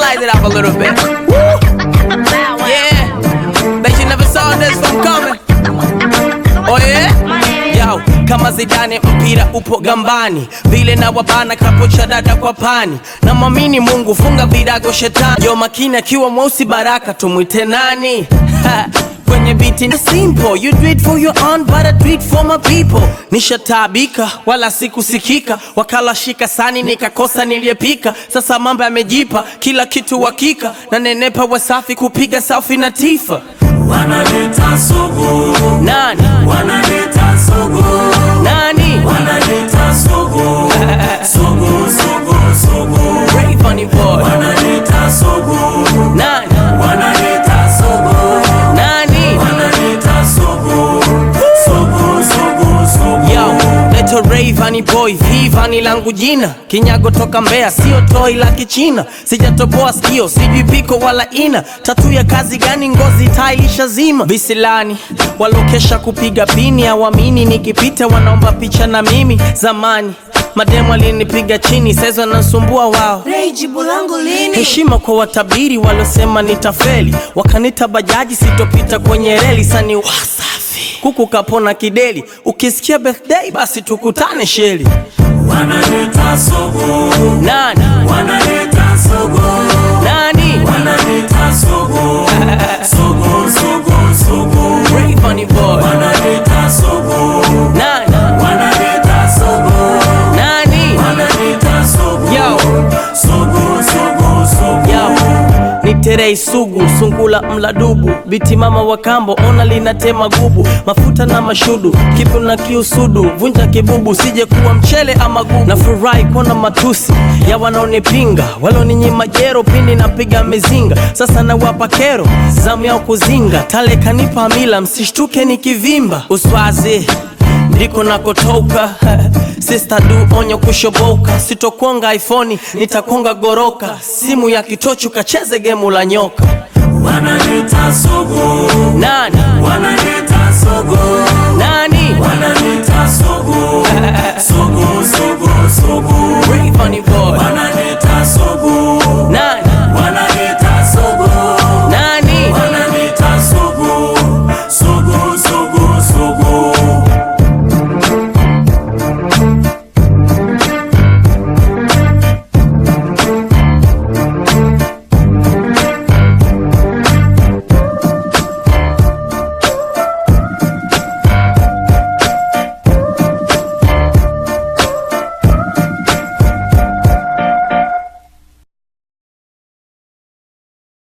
Size it up a little bit. Woo! Yeah. Bet you never saw this one coming. Oh yeah? Yo, kama Zidane mpira upo gambani, vile na wabana kapocha dada kwa pani, na mwamini Mungu funga virago shetani. Yo makini akiwa mweusi baraka tumwite nani? Ha, Kwenye biti ni simple, you do it for your own but I do it for my people. Nishataabika wala sikusikika, wakala shika sani nikakosa niliyepika. Sasa mambo yamejipa, kila kitu hakika, na nenepa wasafi kupiga selfie na tifa. Wanaleta sugu, Nani? wanaleta sugu, Nani? wanaleta sugu, sugu, sugu, sugu, Rayvanny boy. wanaleta sugu, Nani? wanaleta sugu, Nani? wanaleta sugu, sugu, sugu, sugu. Yo, leto Rayvanny boy, Vivani langu jina, kinyago toka Mbeya, sio toi la Kichina, sijatoboa sikio, sijui piko wala ina, tatu ya kazi gani? Ngozi tailisha zima, visilani walokesha kupiga pini, awamini nikipita wanaomba picha na mimi. Zamani mademu alinipiga chini, saizi wanasumbua wao. Ray, jibu langu lini? Heshima kwa watabiri waliosema nitafeli, wakanita bajaji sitopita kwenye reli. Sani wasafi kuku kapona kideli, ukisikia birthday basi tukutane sheli. Wanaleta sugu, Nani wanaleta sugu, nani? wanaleta sugu, sugu, sugu, sugu, Rayvanny boy. wanaleta sugu, Nani wanaleta sugu, nani? wanaleta sugu, Yo sugu, sugu, sugu. yo ni terei sugu sungula mladubu biti mama wa kambo ona linatema gubu mafuta na mashudu kipu na kiusudu vunja kibubu sije kuwa mchele ama gubu na furahi kuona matusi ya wanaonipinga waloninyima jero pindi napiga mizinga sasa nawapa kero zamu yao kuzinga tale kanipa mila msishtuke nikivimba uswazi ndiko nakotoka Sister du onyo kushoboka, sitokonga iPhone, nitakonga goroka. Simu ya kitochu kacheze gemu la nyoka. Wanaleta sugu, Nani wanaleta sugu, nani? wanaleta sugu, sugu, sugu, sugu, Rayvanny boy. wanaleta